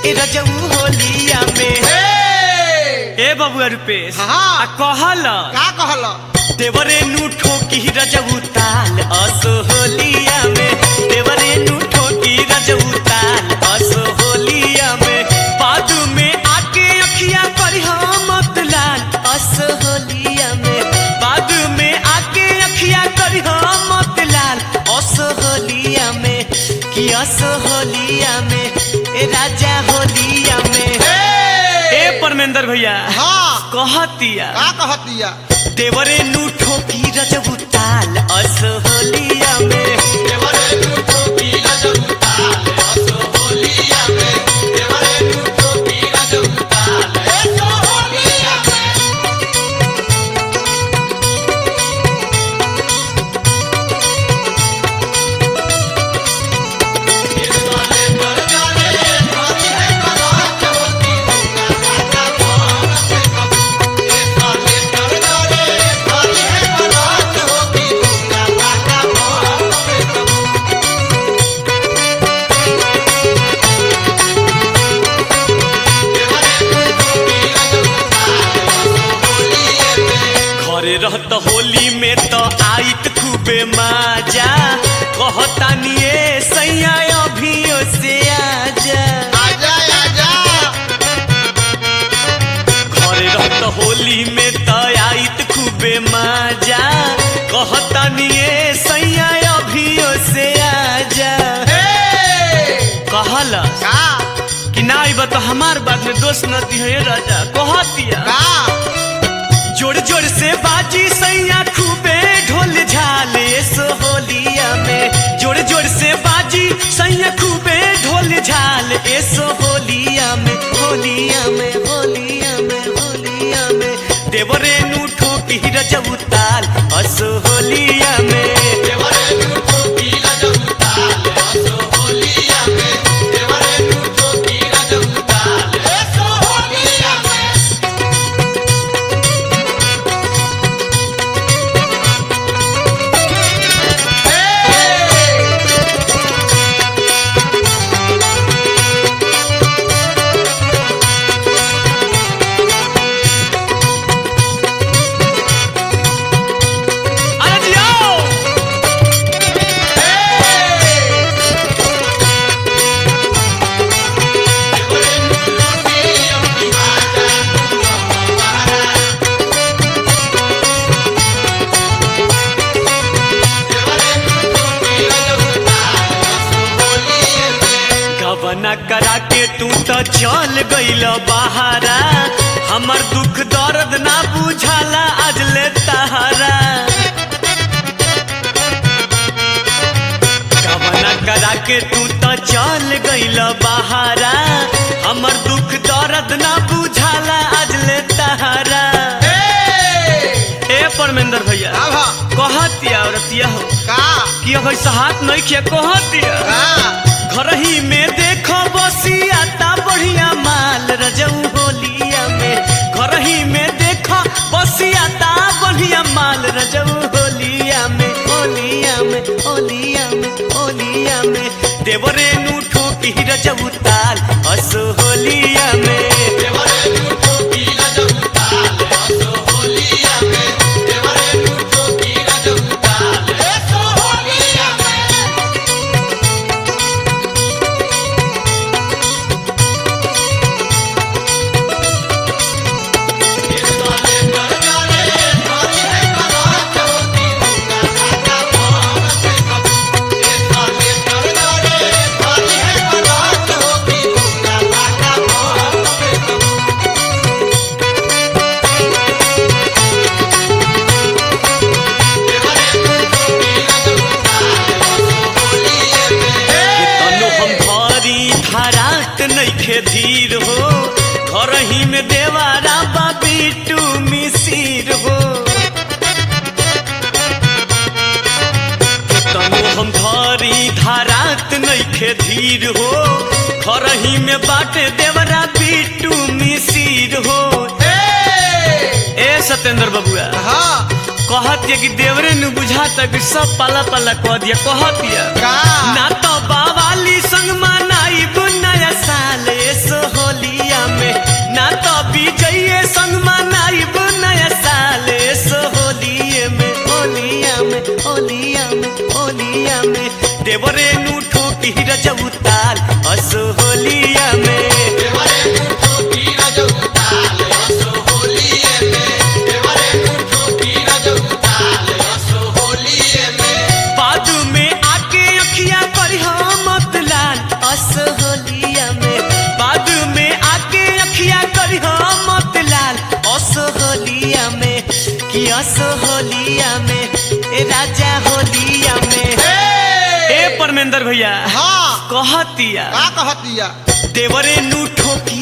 ए रजऊ होलिया में ए बबुआ रुपेश हाँ। आ कहल का कहल देवरे नु ठोकी रजऊ ताल असो होलिया में देवरे नु ठोकी रजऊ ताल असो होलिया में बादू में आके अखिया पर मत लाल असो होलिया में बादू में आके अखिया कर मत लाल असो होलिया में कि असो होलिया में ए राजा होलिया में ए परमेंद्र भैया हाँ कहतिया का कहतिया देवरे नु ठोकी रजबू ताल अस होलिया में घरे रहत होली में तो आइत खूबे माजा कहतानिए सैया अभियो से आजा आजा आजा घरे रहत होली में तो आइत खूबे माजा कहतानिए सैया अभियो से आजा कहला का कि ना आइब तो हमार बात में दोष न दिहे राजा कहतिया का जोड़ जोड़ से बाजी सैया खूबे ढोल झाले सो होलिया में जोड़ जोड़ से बाजी सैया खूबे ढोल झाल एसो होलिया में होलिया में होलिया में होलिया में देवरे नु ठोकी रजऊ ताल असो होलिया में अरे जियो गबना करा के तू तो चल गइल बहारा हमर दुख दर्द ना बुझाला आज ले तहारा गबना करा के तू तो चल गइल बहारा हमर दुख दर्द ना बुझाला आज ले तहारा ए परमेंद्र भैया का भा कहतिया औरतिया हो का कि अब ऐसा हाथ नहीं किया कहतिया का घर ही में देखो बसिया ता बढ़िया माल रजऊ होलिया में घर ही में देखो बसिया ता बढ़िया माल रजऊ होलिया में होलिया में होलिया में होलिया में देवरे नु ठोकी रजऊ ताल अस होलिया में तनु हम भारी धारात नइखे धीर हो घर ही में देवारा बाबी टू मिसिर हो तनु हम भारी धारात नइखे धीर हो घर ही में बाटे देवरा बिटू मिसिर हो ए सत्येंद्र बबुआ हाँ कहतिया कि देवरे नु बुझाता कि सब पाला पाला कह दिया कहतिया का ना तो बावाली संग मनाई नया साल सो ए राजा होलिया में ए ए परमेंद्र भैया हाँ कहतिया का कहतिया देवरे नु ठोकी